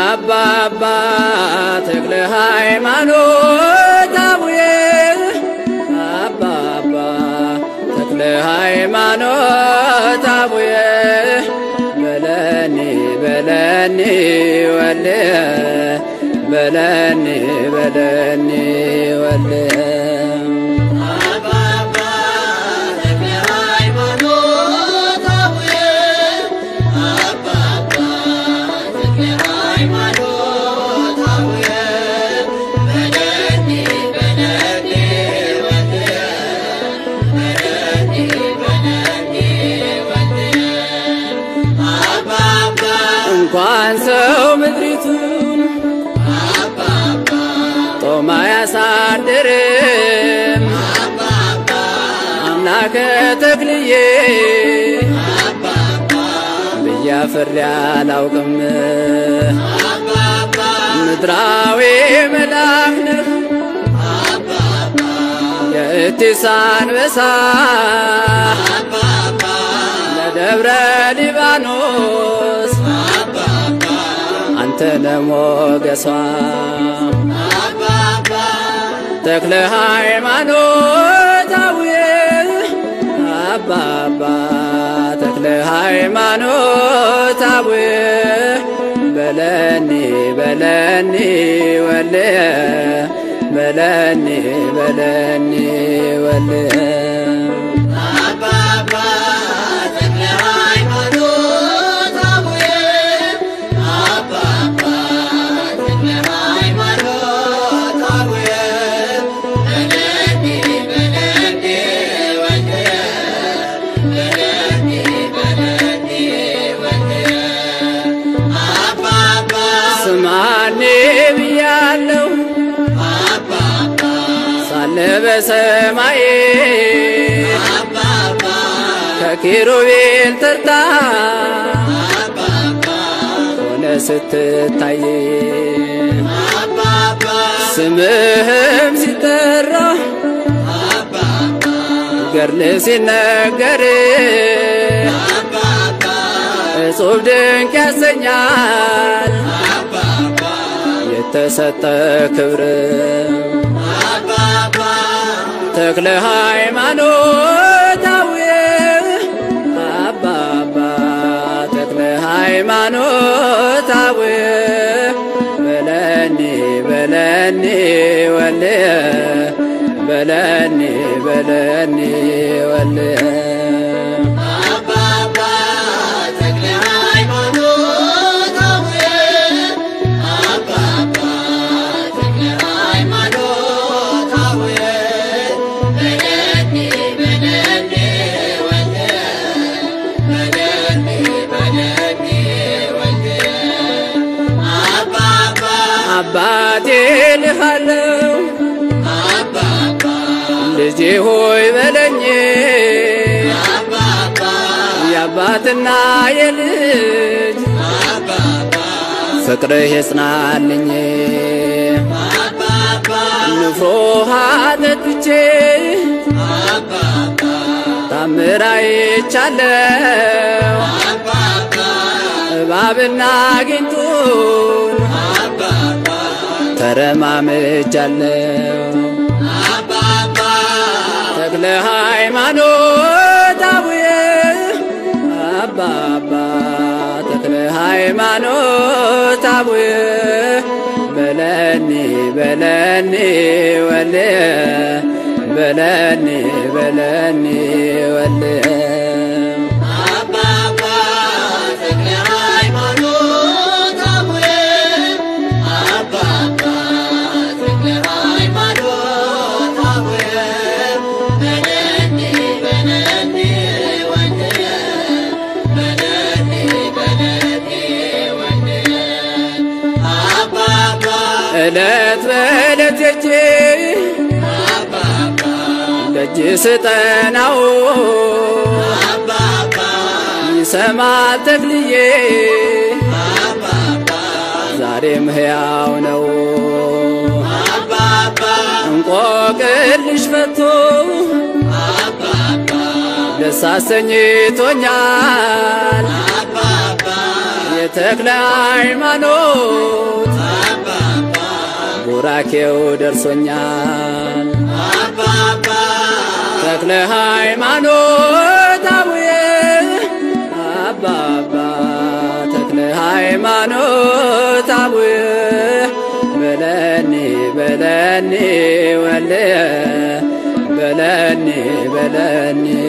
አባባ ተክለ ሃይማኖት አቡዬ አባባ ተክለ ሃይማኖት አቡዬ በለኒ በለኒ ወልየ በለኒ በለኒ ወልየ እንኳን ሰው ምድሪቱን ጦማ ያሳድርም አምላከ ተክልዬ ብያፍሬ አላውቅም ምድራዊ መልአክ ነህ የእቲስ አንበሳ ለደብረ ሊባኖስ አንተ ነሞገሷ ተክለ ሃይማኖት አቡዬ አባባ ተክለ ሃይማኖት አቡዬ በለኒ በለኒ ወልየ በለኒ በለኒ ወልየ ስማኔ ብያለሁ ሳለ በሰማይ ከኪሩቤል ተርታ ሆነ ስትታይ ስምህም ሲጠራ ገርል ሲነገር እጹብ ድንቅ ያሰኛል የተሰጠ ክብር ተክለ ሃይማኖት አቡዬ አባባ ተክለ ሃይማኖት አቡዬ በለኒ በለኒ ወልየ በለኒ በለኒ ወልየ አባቴ ልሃለው ልጄ ሆይ በለኝ የአባትና የልጅ ፍቅርህ የጽናልኝ ንፍሮ ውሃ ጠጥቼ ታምር አይቻለው እባብና ጊንጡን ተረማምጃለው ተክለ ሃይማኖት አቡዬ አባባ ተክለ ሃይማኖት አቡዬ በለኒ በለኒ ወልየ በለኒ በለኒ ወልየ እለት በእለት የጄ ደጅ ስጠናው ይሰማል ተክልዬ ዛሬም ሕያው ነው እንቆቅልሽ ፈቶ ደስ አሰኝቶኛል የተክለ ሃይማኖት ቡራኬው ደርሶኛል። ተክለ ሃይማኖት አቡዬ አባባ ተክለ ሃይማኖት አቡዬ በለኒ በለኒ ወልየ በለኒ በለኒ